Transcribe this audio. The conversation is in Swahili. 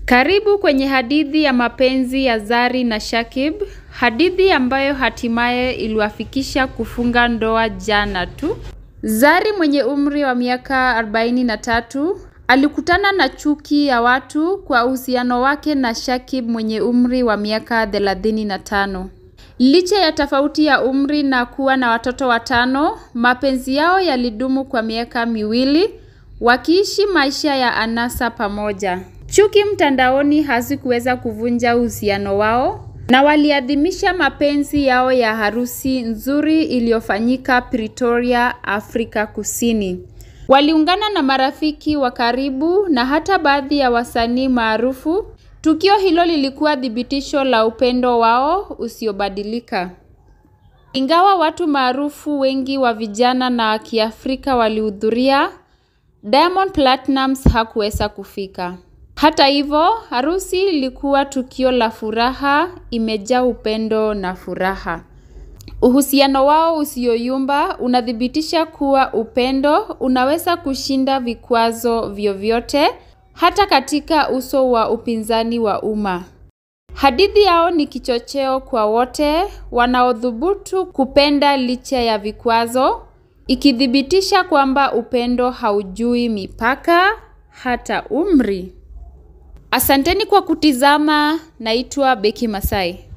Karibu kwenye hadithi ya mapenzi ya Zari na Shakib, hadithi ambayo hatimaye iliwafikisha kufunga ndoa jana tu. Zari mwenye umri wa miaka 43 alikutana na chuki ya watu kwa uhusiano wake na Shakib mwenye umri wa miaka 35. Licha ya tofauti ya umri na kuwa na watoto watano, mapenzi yao yalidumu kwa miaka miwili, wakiishi maisha ya anasa pamoja. Chuki mtandaoni hazikuweza kuvunja uhusiano wao na waliadhimisha mapenzi yao ya harusi nzuri iliyofanyika Pretoria, Afrika Kusini. Waliungana na marafiki wa karibu na hata baadhi ya wasanii maarufu. Tukio hilo lilikuwa thibitisho la upendo wao usiobadilika. Ingawa watu maarufu wengi wa vijana na wa Kiafrika walihudhuria, Diamond Platnumz hakuweza kufika. Hata hivyo, harusi ilikuwa tukio la furaha, imejaa upendo na furaha. Uhusiano wao usioyumba unathibitisha kuwa upendo unaweza kushinda vikwazo vyovyote hata katika uso wa upinzani wa umma. Hadithi yao ni kichocheo kwa wote wanaothubutu kupenda licha ya vikwazo, ikithibitisha kwamba upendo haujui mipaka hata umri. Asanteni kwa kutizama, naitwa Beki Masai.